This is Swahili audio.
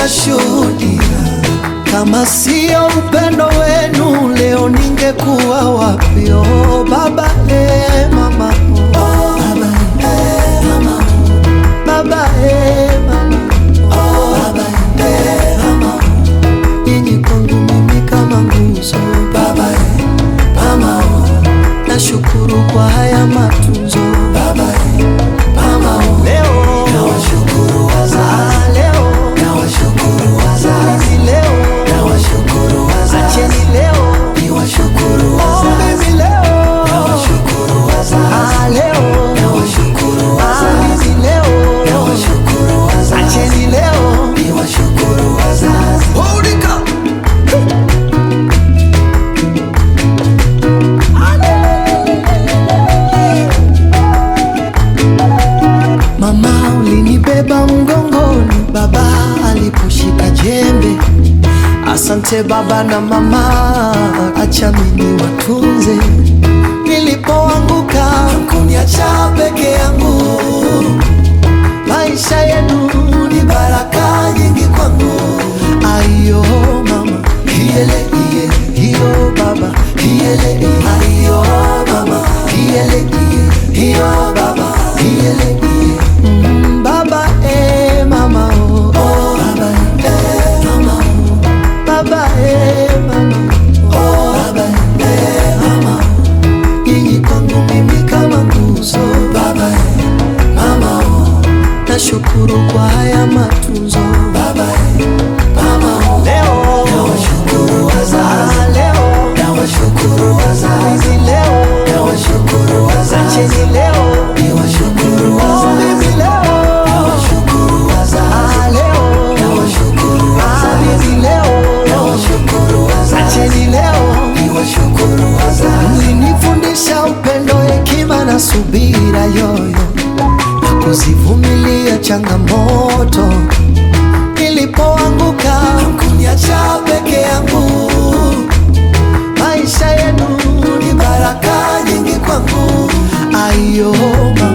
ninashuhudia, kama sio upendo wenu leo ningekuwa wapi? Oh baba, eh, mama, oh. Baba, eh, mama, baba, eh, mama, oh. Baba, eh, mama, nyinyi kwangu mimi kama nguzo. Baba, eh, mama, oh. nashukuru kwa haya matunzo. Baba, eh, mama, oh. leo nawashukuru wazazi, leo nawashukuru wazazi, leo nawashukuru wazazi, acheni leo niwashukuru wazazi, mimi leo nawashukuru wazazi, leo nawashukuru wazazi, leo nawashukuru wazazi, acheni leo niwashukuru wazazi. Hold it up. Mama ulinibeba mgongoni, baba aliposhika jembe. Asante baba na mama, acha mimi watunze. Nilipoanguka kuniacha peke yangu, maisha yenu ni baraka nyingi kwangu. Ayo mama, hiele iye, hiyo baba, hiele iye, ayo mama, hiele iye, hiyo baba, hiele iye. Mm, baba eh mama oh, oh baba eh mama oh baba eh mama oh baba eh mama nyinyi kwangu mimi kama nguzo baba eh mama oh nashukuru kwa haya matunzo baba eh mama oh leo nawashukuru wazazi leo nawashukuru wazazi leo nawashukuru wazazi acheni leo niwashukuru wazazi mimi leo nawashukuru wazazi leo nawashukuru wazazi mimi leo nawashukuru wazazi acheni leo niwashukuru wazazi mlinifundisha upendo hekima na subira yoyo na kuzivumilia changamoto nilipoanguka kuniacha peke yangu maisha yenu ni baraka nyingi kwangu ayo